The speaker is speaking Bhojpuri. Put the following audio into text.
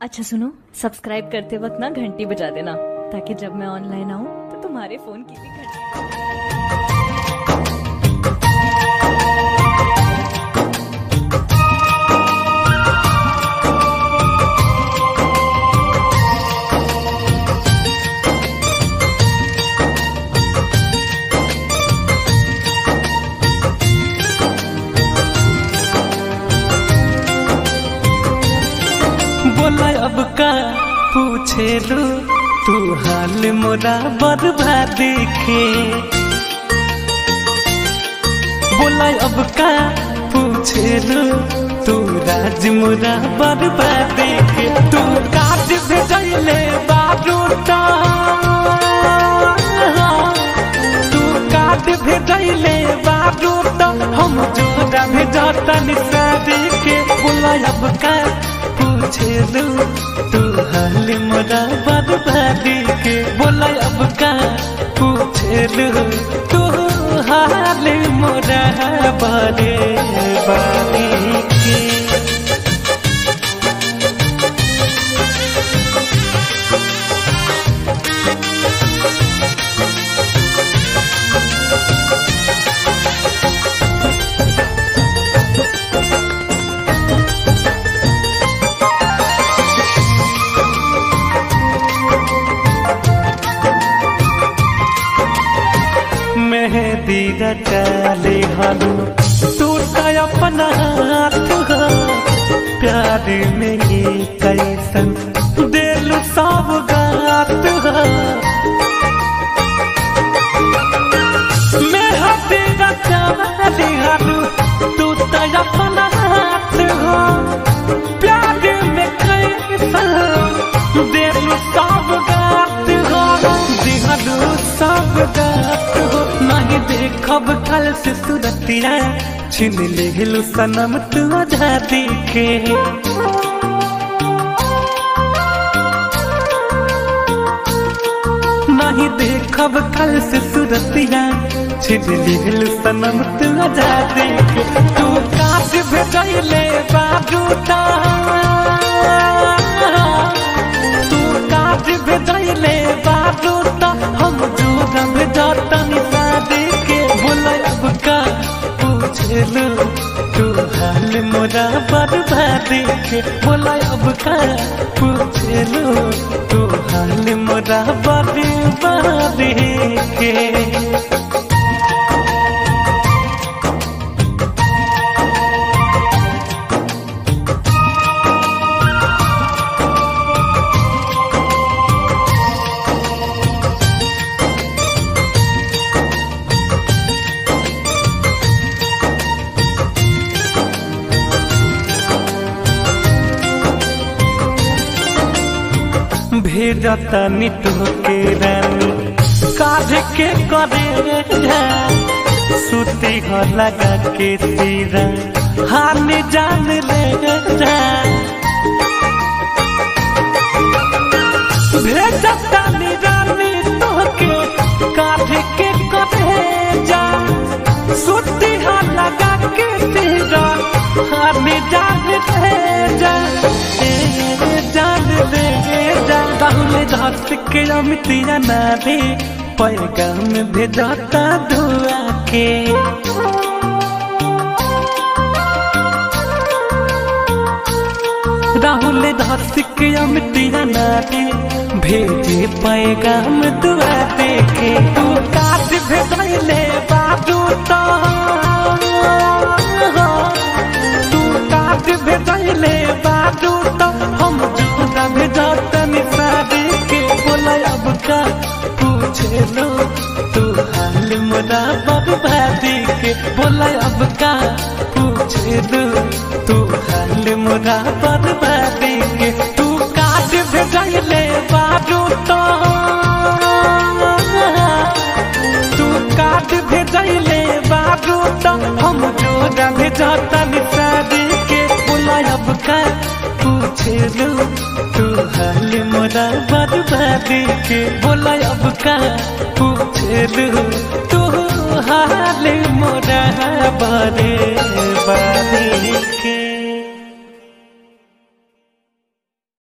अच्छा सुनो सब्सक्राइब करते वक्त ना घंटी बजा देना ताकि जब मैं ऑनलाइन आऊँ तो तुम्हारे फोन की भी घंटी बोला अब का पूछे लो तू हाल मोरा बर्बाद के बोला अब का पूछे लो तू राज मोरा बर्बाद के तू काज भेजले बारूटा तू काज भेजले बारूटा हम जोरा भेजता निसारी के बोला अब का पूछे लो तू हाल मोरा बर्बादी के बोला अब का पूछे लो तू हाल मोरा बर्बादी के मेहंदी रचाले हलू टूटा अपना हाथ हो प्यार में ये कैसन दिल सब गात हो मेहंदी रचाले हलू टूटा अपना हाथ हो प्यार में कैसन दिल सब गात हो दिहलू सब गात हो नहीं देखब कल से सुरतिया छिन लेलू सनम तू आजादी के नहीं देखब कल से सुरतिया छिन लेलू सनम तू आजादी के तू काट भेजले बारूटा तू काट भेजले बारूटा हम जोरा भेजता निसादे के बोला अब का पूछे लो तू हाल मोरा बर्बादी के बोला अब का पूछे लो तू हाल मोरा बर्बादी के भेजता निटो के रानी काढ़ के करे सुती हो लगा के तीरा हान जान ले जा भेजता नी रानी तो के काढ़ के करे जा सुती हो लगा के तीरा हान जान ले जा ए, जान ले जा ताहुले धस के अमितिया ना रे पैगाम भेजता धुआ के राहुल धस के अमितिया ना रे भेजे पैगाम दुआ दे के तू काट भेजले बाजू तो तू काट भेजले बाजू तो हम जोरा भेजता निसारी के बोला अब का पूछे लो तू हाल मोरा बर्बादी के बोला अब का पूछे लो तू हाल मोरा बर्बादी के तू काट भेजले बाजू तो तू काट भेजले बाजू तो हम जोरा भेजता निसारी के बोला अब का पूछे लो तू हाल मोरा बर्बादी के बोला अब का पूछे लो तू हाल मोरा बर्बादी के